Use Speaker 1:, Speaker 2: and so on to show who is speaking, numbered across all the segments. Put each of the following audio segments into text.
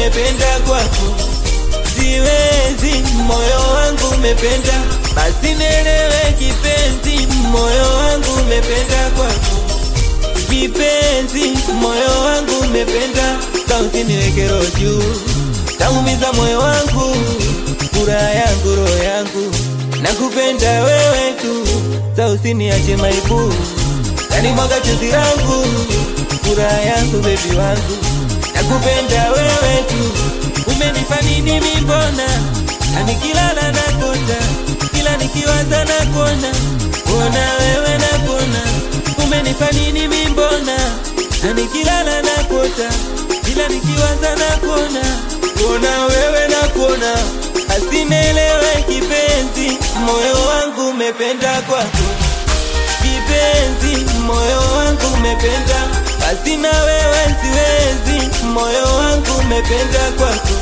Speaker 1: umependa kwako, siwezi, moyo wangu umependa, basi nielewe kipenzi, moyo wangu umependa kwako, kipenzi, moyo wangu umependa, kausiniweke roho juu, taumiza moyo wangu, furaha yangu, roho yangu, nakupenda wewe tu, sa usiniache maibu, yani mwaga chozi langu, furaha yangu, bebi wangu, nakupenda wewe tu, umenipa nini mimbona, na nikilala nakota, kila nikiwaza nakona, kuona wewe nakona, umenipa nini mimbona, na nikilala nakota, kila nikiwaza nakona, kuona wewe nakona, asinelewe kipenzi, moyo wangu umependa kwako kipenzi, moyo wangu umependa, basi na wewe siwezi, moyo wangu umependa kwako,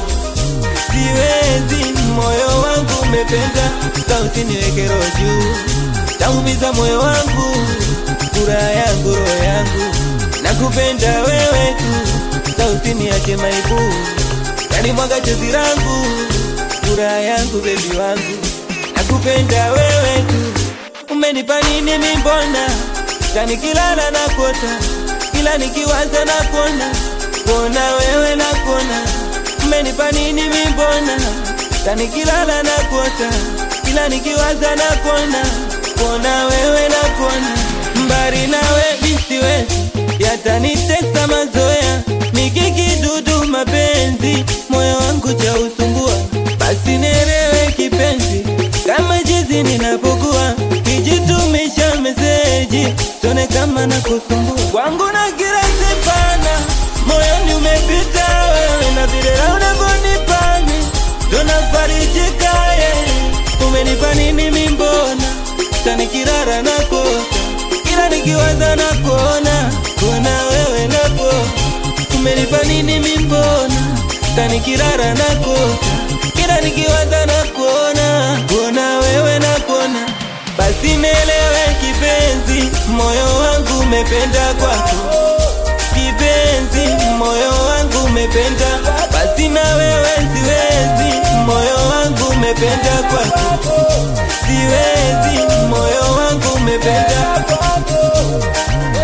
Speaker 1: siwezi, moyo wangu umependa, sa usiniweke roho juu, taumiza moyo wangu, furaha yangu, roho yangu, nakupenda wewe tu, sa usiniache maibu, yani mwaga chozi langu, furaha yangu, bebi wangu, nakupenda wewe tu umenipa nini mimbona tanikilala na kota kila nikiwaza na kona kona wewe na kona umenipa nini mimbona tanikilala na kota kila nikiwaza na kona kona wewe na kona mbari nawe misiwezi yatanitesa mazoea nikikidudu mapenzi moyo wangu cha usumbua basi nerewe kipenzi kama jizi ninapokuwa nijitumisha meseji tone kama na kusumbua kwangu na kila sipana moyoni umepita wewe na vile unavyonipani tunafarijika ye umenipa nini mimbona tanikirara na kota kila nikiwaza na kuona kuona wewe nako umenipa nini mimbona tanikirara na kota kila nikiwaza na kuona kuona wewe na kuona basi nielewe kipenzi, moyo wangu umependa kwako kipenzi, moyo wangu umependa, basi na wewe siwezi, moyo wangu umependa kwako siwezi, moyo wangu umependa